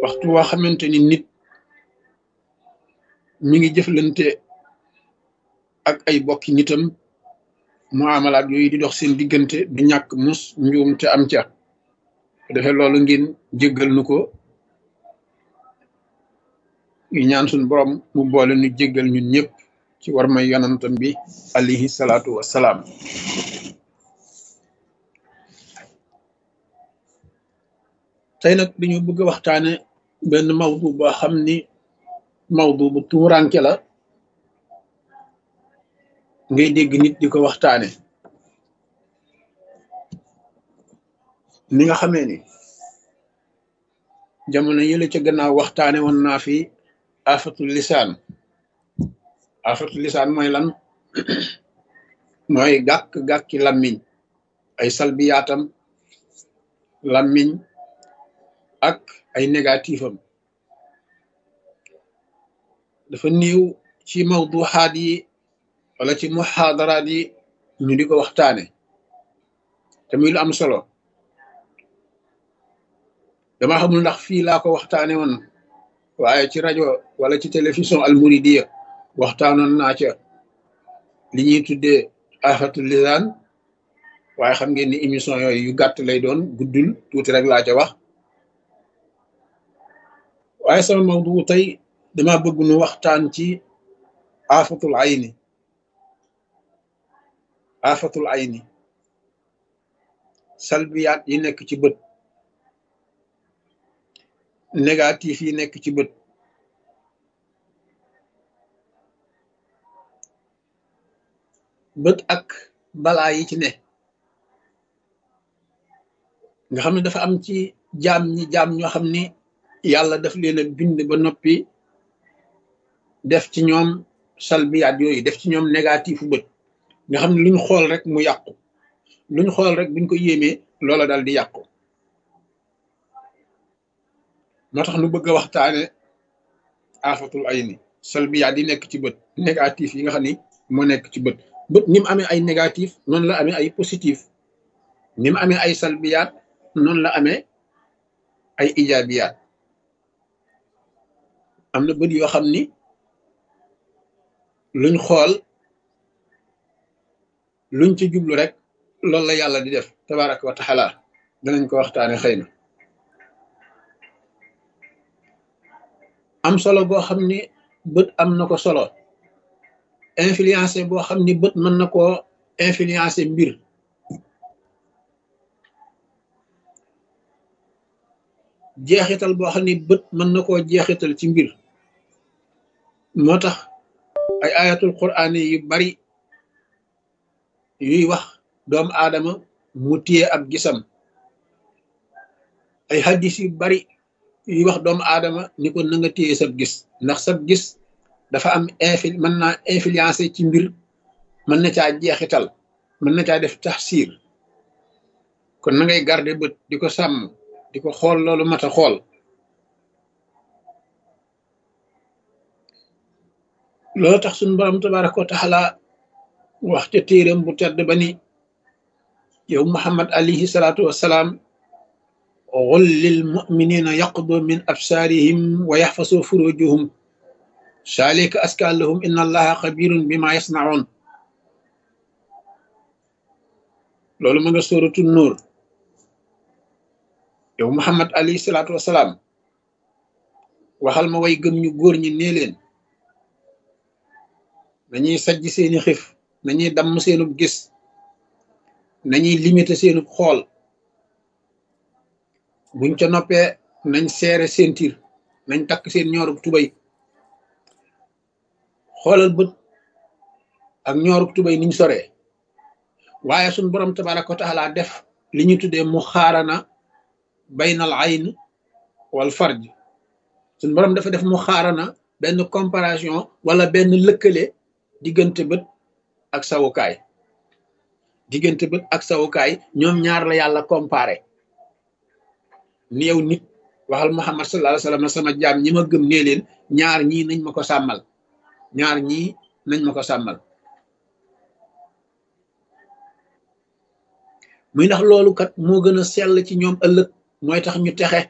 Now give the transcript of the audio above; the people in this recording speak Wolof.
waxtu waa xamante ni nit mi ngi jëflante ak ay bokki nitam muamalaat yooyu di dox seen diggante du ñàkk mus njuum te am ca defee loolu ngeen jéggal nu ko yu ñaan suñ borom mu boole nu jéggal ñun ñëpp ci war may yonantam bi alayhi salaatu wassalaam tey nag dañu bëgg a waxtaane benn mawdu boo xam ni mawdu bu tuuranke la ngay dégg nit di ko waxtaane ni nga xamee ni jamono yële ca gannaaw waxtaane woon naa fi afatul lisaan afatul lisaan mooy lan mooy gàkk-gàkki lammiñ ay salbiyaatam lammiñ ak ay négatifam dafa néew ci mawduxaat yi wala ci muxaadaraat yi ñu di ko waxtaane te muy lu am solo dama xamul ndax fii laa ko waxtaane woon waaye ci rajo wala ci télévision almuridiya waxtaanoon naa ca li ñuy tuddee afatul lisaan waaye xam ngeen ni émission yooyu yu gàtt lay doon guddul tuuti rek laa ca wax waaye sama mawdu tey dama bëgg nu waxtaan ci afatul ayni afatul ayni salbiyaat yi nekk ci bët négatif yi nekk ci bët bët ak balaa yi ci ne nga xam ne dafa am ci jaam ñi jaam ñoo xam ni yàlla daf leen a bind ba noppi def ci ñoom salbiyaat yooyu def ci ñoom négatifu bët nga xam ne luñ xool rek mu yàqu luñ xool rek buñ ko yéemee loola dal di yàqu moo tax nu bëgg a waxtaane afatul ayni salbiyaat yi nekk ci bët négatif yi nga xam ni moo nekk ci bët bët ni mu amee ay négatif noonu la amee ay positif ni mu amee ay salbiyaat noonu la amee ay ijaabiyaat am na bët yoo xam ni luñ xool luñ ci jublu rek loolu la yàlla di def tabaraka wa taala danañ ko waxtaane xëy na am solo boo xam ni bët am na ko solo influencé boo xam ni bët mën na koo influencé mbir jeexital boo xam ni bët mën na koo jeexital ci mbir moo tax ay ayatul quraan yu bari yuy wax doomu aadama mu téye ab gisam ay hadis yu bari yuy wax doomu aadama ni ko na nga téye sab gis ndax sab gis dafa am infil mën naa influencé ci mbir mën na caa jeexital mën na caa def taxsiir kon na ngay garder bët di ko sàmm di ko xool loolu mat a xool loolu tax suñu borom tabaraka wa taala wax ca téeram bu tedd ba ni yow muhammad alayhi salaatu wassalaam qul lil muminina yaqdu min absaarihim wa yaxfasu furujuhum saalika aska lahum inna allaha xabirun bima yasnaun loolu ma nga sóoratu nuur yow muhammad alayhi salaatu wasalaam waxal ma way gëm ñu góor ñi nee leen nañuy sajj seeni xif nañuy damm seenub gis nañuy limité seenub xool buñ ca noppee nañ seere seen tir nañ takk seen ñoorub tubay xoolal bët ak ñoorub tubay niñ soree waaye suñ borom tabaraka wa taala def li ñu tuddee mu xaarana baynal ayn wal farj suñ borom dafa def mu xaarana benn comparaison wala benn lëkkale diggante bët ak sawukaay diggante bët ak sawukaay ñoom ñaar la yàlla comparé ni yow nit waxal muhammad sallallahu alayhi wasallam sama jaam ñi ma gëm nee leen ñaar ñii nañ ma ko sàmmal ñaar ñii nañ ma ko sàmmal muy ndax loolu kat moo gën a sell ci ñoom ëllëg mooy tax ñu texe